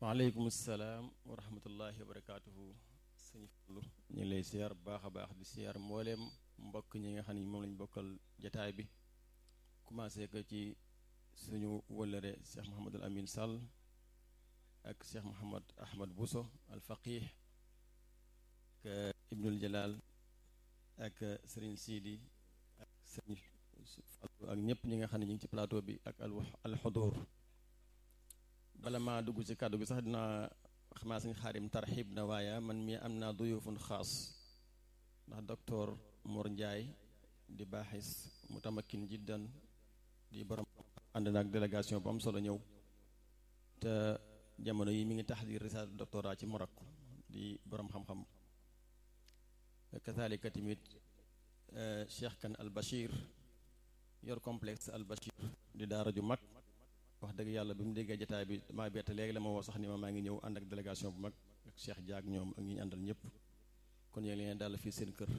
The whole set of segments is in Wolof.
waaleykum salaam wa rahmatullahi wa barakaatuhu sëñ Fallu ñu ngi lay siyaar bu baax a baax di siyaar mbooleem mbokk ñi nga xam ne moom lañ bokkal jataay bi commencé ko ci suñu wëllëre Cheikh Mouhamadul Amin Sall ak Cheikh Mouhamad Ahmad Bousso al faqih ak Ibnul Jalal ak Serigne Sidi ak Serigne Fallu ak ñëpp ñi nga xam ne ñu ngi ci plateau bi ak al al xudur bala maa dugg ci kàddu gi sax dinaa xamaa sañ xaarim tarxib na waaye man mii am naa duyufun xaas ndax docteur Mor Ndiaye di baaxis mu tamakin jiddan di borom ànd naag délégation bu am solo ñëw te jamono yi mi ngi taxdir risaale doctorat ci Maroc di borom xam-xam kazalika tamit Cheikh Kan al Bachir yor complexe al Bachir di daara ju mag wax dëgg yàlla bi mu déggee jataay bi maa bett léegi la ma woo sax ni ma maa ngi ñëw ànd ak délégation bu mag ak Cheikh Diak ñoom ak ñi ñu àndal ñëpp kon yéen leen daal fii seen kër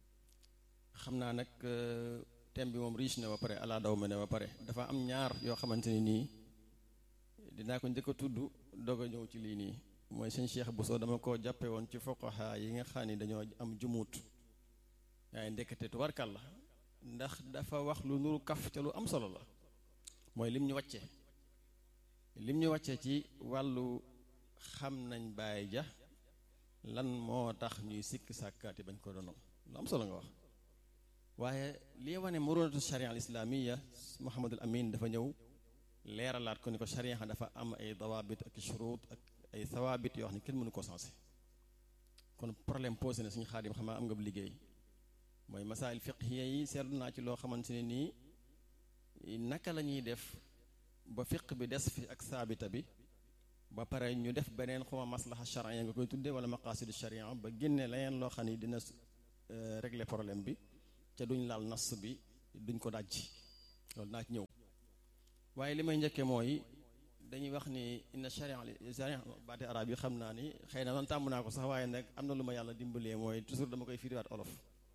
xam naa nag thème bi moom riche na ba pare ala daw ma ne ba pare dafa am ñaar yoo xamante ne nii dinaa ko njëkk a tudd doog a ñëw ci lii nii mooy sëñ Cheikh Bousso dama ko jàppe woon ci foqaha yi nga xam ni dañoo am jumuut waaye ndekete tubarkal la ndax dafa wax lu nuru kaf ca lu am solo la mooy lim ñu wàccee lim ñu wàccee ci wàllu xam nañ baay ja lan moo tax ñuy sikk sàkkaati bañ ko doonoo lu am solo nga wax waaye lii wane murunatu sharia al islamiya Muhammadul Amin dafa ñëw leeralaat ko ni ko sharia dafa am ay dawaabit ak shuruut ak ay sawaabit yoo xam ne kenn mënu ko sensé kon problème posé na suñu xaadim xamaa am nga bu liggéey mooy masail fiqhiya yi seetlu naa ci loo xamante ne nii naka la ñuy def ba fiq bi des fi ak saabita bi ba pare ñu def beneen xuma maslaha charia nga koy tuddee wala maqasidu charia ba génne leneen loo xam ni dina régler problème bi ca duñ laal nas bi duñ ko daj loolu naa ci ñëw waaye li may njëkkee mooy dañuy wax ni inna charia charia baati arab yi xam naa ni xëy na man tàmm naa ko sax waaye nag am na lu ma yàlla dimbalee mooy toujours dama koy firiwaat olof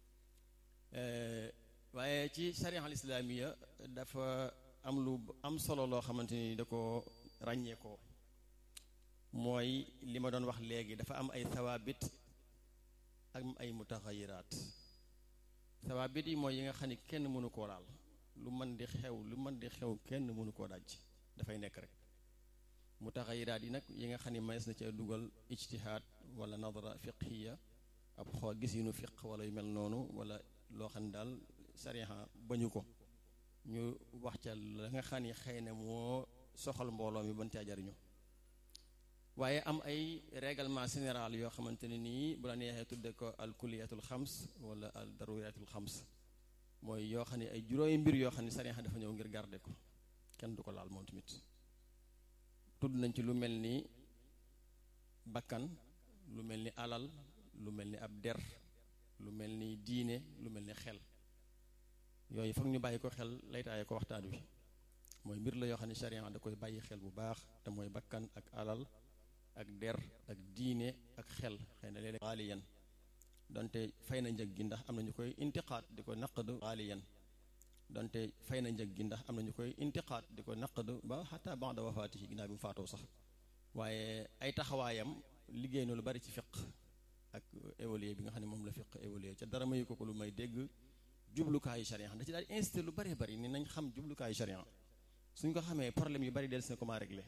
waaye ci charia al islamiya dafa am lu am solo loo xamante ni da ko ràññee ko mooy li ma doon wax léegi dafa am ay sawaabit ak ay mutaxayiraat sawaabit yi mooy yi nga xam ni kenn mënu koo laal lu mën di xew lu mën di xew kenn mënu koo daj dafay nekk rek mutaxayiraat yi nag yi nga xam ni mayees na ca dugal ijtihaad wala nadra fiqhiya ab xool gis yu nu fiq wala yu mel noonu wala loo xam ne daal sariya bañu ko ñu wax ca la nga xam ni xëy na moo soxal mbooloo mi ban caa jariñu waaye am ay règlement général yoo xamante ne nii bu la neexee tudde ko al kuliyatul xams wala al daruriyatul xams mooy yoo xam ne ay juróomi mbir yoo xam ne sariya dafa ñëw ngir garder ko kenn du ko laal moom tamit tudd nañ ci lu mel ni bakkan lu mel ni alal lu mel ni ab der lu mel ni diine lu mel ni xel yooyu foog ñu bàyyi ko xel laytaaye ko waxtaan wi mooy mbir la yoo xam ne sharia da koy bàyyi xel bu baax te mooy bakkan ak alal ak der ak diine ak xel xëy na léeg-léeg xaaliyan donte fay na njëg gi ndax am na ñu koy intiqaat di ko naqd xaaliyan donte fay na njëg gi ndax am na ñu koy intiqaat di ko naqd ba xataa ba'da wafaatihi ginnaaw bi mu faatoo sax waaye ay taxawaayam liggéey na lu bari ci fiq ak évoluer bi nga xam ne moom la fiq évoluer ca dara mayu ko ko lu may dégg jublukaayu sharia da ci daal incité lu bëree bëri ni nañ xam jublukaayu sharia suñ ko xamee problème yu bari del si na comment régler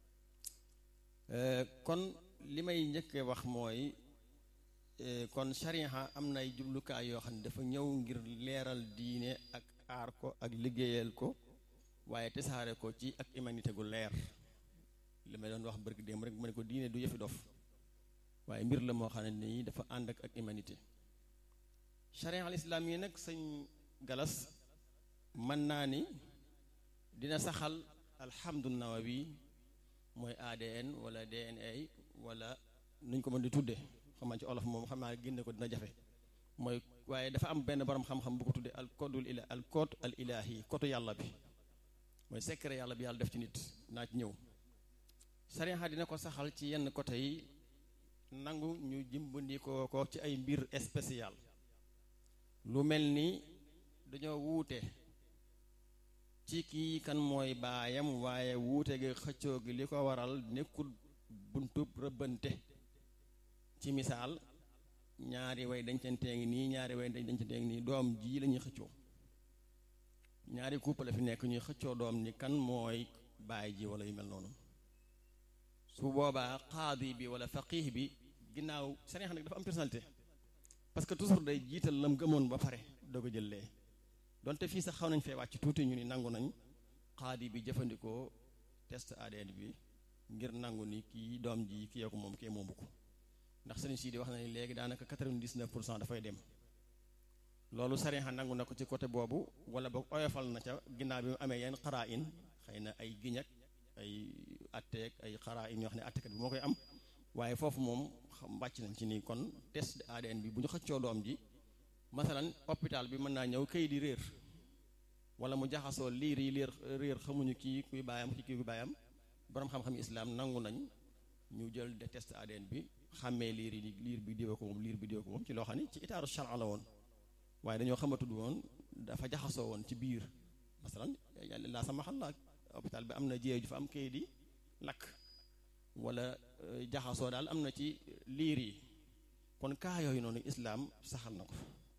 kon li may njëkkee wax mooy kon sharia am nay jublukaay yoo xam ne dafa ñëw ngir leeral diine ak aar ko ak liggéeyal ko waaye tasaare ko ci ak humanité gu leer li may doon wax bërgi démb rek ma ne ko diine du yëfi dof waaye mbir la moo xam ne nii dafa ànd ak ak humanité charia al islam yi nag sëñ galas mën naa ni dina saxal alhamdu nawawi mooy ADN wala DNA wala nuñ ko mën di tudde xamaa ci olof moom xam naa génne ko dina jafe mooy waaye dafa am benn borom xam-xam bu ko tudde al codul ila al code al ilahi kotu yàlla bi mooy secret yàlla bi yàlla def ci nit naa ci ñëw charia dina ko saxal ci yenn côté yi nangu ñu jimbandikoo ko ci ay mbir spécial lu mel ni dañoo wuute ci kii kan mooy baayam waaye wuute gi xëccoo gi li ko waral nekkul buntub rëbbante ci misaal ñaari way dencantee ngi nii ñaari way dencantee ngi nii doom ji la ñuy xëccoo ñaari couple la fi nekk ñuy xëccoo doom ni kan mooy baay ji wala yu mel noonu su boobaa qaadi bi wala faqih bi ginnaaw seen xam nag dafa am personnalité parce que toujours day jiital lam gëmoon ba pare doog a jël lee donte fii sax xaw nañ fee wàcc tuuti ñu ni nangu nañ qaadi bi jëfandikoo test ADN bi ngir nangu ni kii doom ji kii ko moom kee moomu ko ndax sëriñ si di wax na ni léegi daanaka 99 pour cent dafay dem loolu sariya nangu na ko ci côté boobu wala boog oyofal na ca ginnaaw bi mu amee yenn xaraa in xëy na ay giñak ay atteek ay xaraa in yoo xam ne attekat bi moo koy am waaye foofu moom xam wàcc nañ ci nii kon test ADN bi bu ñu xëccoo doom ji masalan hôpital bi mën naa ñëw këy di réer wala mu jaxasoo liir yi liir réer xamuñu kii kuy baayam kii kuy baayam borom xam-xam islam nangu nañ ñu jël de test ADN bi xàmmee liir yi liir bi diwa ko moom liir bi diwa ko moom ci loo xam ne ci itaaru charia la woon waaye dañoo xamatud woon dafa jaxasoo woon ci biir masalan laa sama xal la hôpital bi am na jéey ju fa am kay di lakk wala jaxasoo daal am na ci liir yi kon kaa yooyu noonu islaam saxal na ko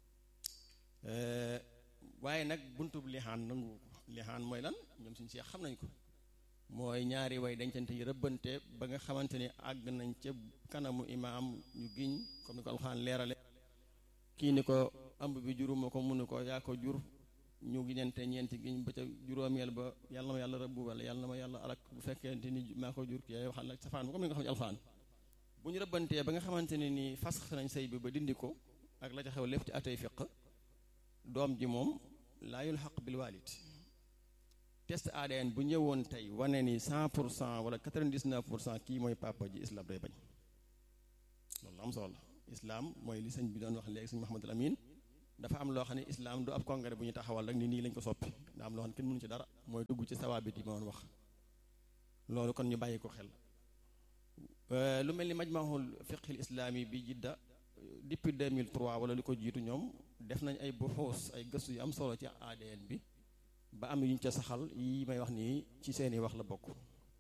waaye nag buntub lixaan nangu ko lixaan mooy lan ñoom suñu seex xam nañ ko mooy ñaari way dencante yi rëbbante ba nga xamante ni àgg nañ ca kanamu imaam ñu giñ comme ni ko alxaan leerale kii ni ko ëmb bi juruma ko mu ni ko yaa ko jur ñu giñante ñeenti giñ ba ca juróomeel ba yàlla na ma yàlla rëbbu wala yàlla na ma yàlla alak bu fekkente ni maa ko jur kii waxal nag safaan comme ni nga xam ne alxaan bu ñu rëbbantee ba nga xamante ne ni fas nañ sëy bi ba dindi ko ak la ca xew lépp ci atay fiq doom ji moom laa yulxaq bil walid test ADN bu ñëwoon tey wane ni 100 pour cent wala 99 pour cent kii mooy papa ji islam day bañ loolu am solo la islam mooy li sëñ bi doon wax léegi sëñ Mouhamadul Amin dafa am loo xam ne islam du ab congrès bu ñu taxawal rek ni nii lañ ko soppi daa am loo xam ne kenn mënu ci dara mooy dugg ci sawaabit yi ma doon wax loolu kon ñu bàyyi ko xel lu mel ni majmahul fiqhil islami bi jidda depuis 2003 wala lu ko jiitu ñoom def nañ ay buxuus ay gëstu yu am solo ci ADN bi ba am yuñ ca saxal yi may wax nii ci seeni wax la bokk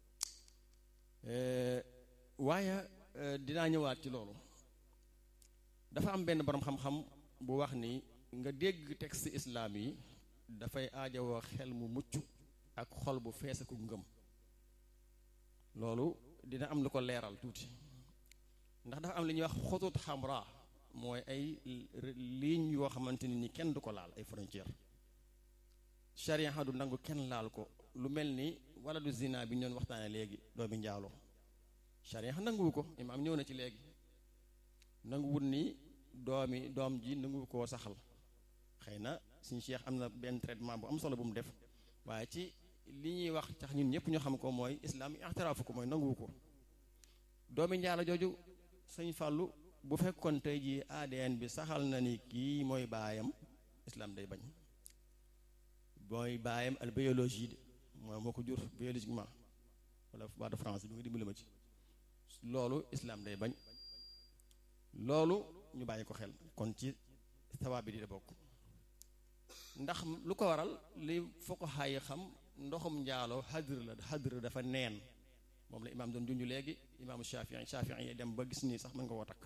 waaye dinaa ñëwaat ci loolu dafa am benn boroom xam-xam bu wax ni nga dégg texte islaam yi dafay aajowoo xel mu mucc ak xol bu fees ak ngëm loolu dina am lu ko leeral tuuti ndax dafa am li ñuy wax xutut xamra mooy ay ligne yoo xamante ni kenn du ko laal ay frontière charia du nangu kenn laal ko lu mel ni wala du zina bi ñu doon waxtaane léegi doomi njaaloo charia nanguwu ko imaam ñëw na ci léegi nanguwut ni doomi doom ji nanguwu koo saxal xëy na suñu cheikh am na benn traitement bu am solo bu mu def waaye ci li ñuy wax tax ñun ñëpp ñu xam ko mooy islam ixtiraafu ko mooy nanguwu ko doomi njaalo jooju sëñ fàllu bu fekkoon tey ji ADN bi saxal na ni kii mooy baayam islam day bañ mooy baayam al biologie de mooy moo ko jur biologiquement wala waa de France bi nga dimbali ma ci loolu islam day bañ loolu ñu bàyyi ko xel kon ci sawaab bi di bokk ndax lu ko waral li foo ko xaayi xam ndoxum njaaloo xadr la xadr dafa neen moom la imaam doon junj léegi imaamu Shafii Shafii yi dem ba gis nii sax mën nga koo takk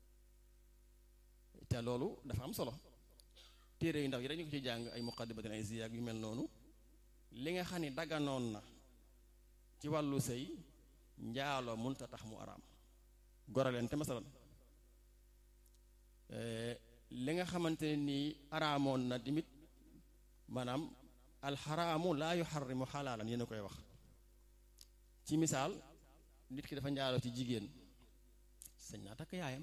te loolu dafa am solo téere yu ndaw yi dañu ko ci jàng ay muqaddimatul ay ziyaag yu mel noonu li nga xam ni daganoon na ci wàllu sëy njaaloo mënta tax mu araam goraleen te masalan li nga xamante ne nii araamoon na tamit maanaam alxaraamu laa yuxarrimu xalaalan yéen a koy wax ci misaal nit ki dafa njaaloo ci jigéen sañ naa takk yaayam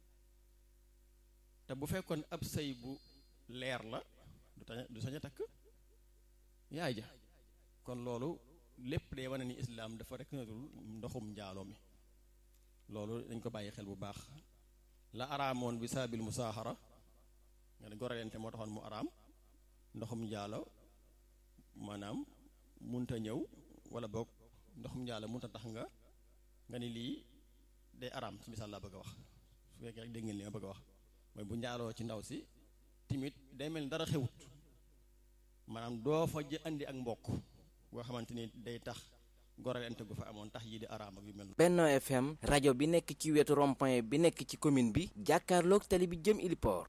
te bu fekkoon ab sëy bu leer la du tañ du sañ a takk yaay ja kon loolu lépp day wane ni islaam dafa reconnaître ndoxum njaaloo mi loolu dañ ko bàyyi xel bu baax la araamoon bi saabil musaaxara nga ne goralente moo taxoon mu araam ndoxum njaalo maanaam munta ñëw wala boog ndoxum njaalo munta tax nga nga ni lii day araam ci misaal laa bëgg a wax su fekkee rek dégg ngeen li nga bëgg a wax mooy bu njaaloo ci ndaw si timit day mel ni dara xewut maanaam doo fa jë andi ak mbokk boo xamante ni day tax goralante gu fa amoon tax yii di araam ak yu mel Benno FM rajo bi nekk ci wetu rond-point bi nekk ci commune bi jàkkaarloog tali bi jëm Iliport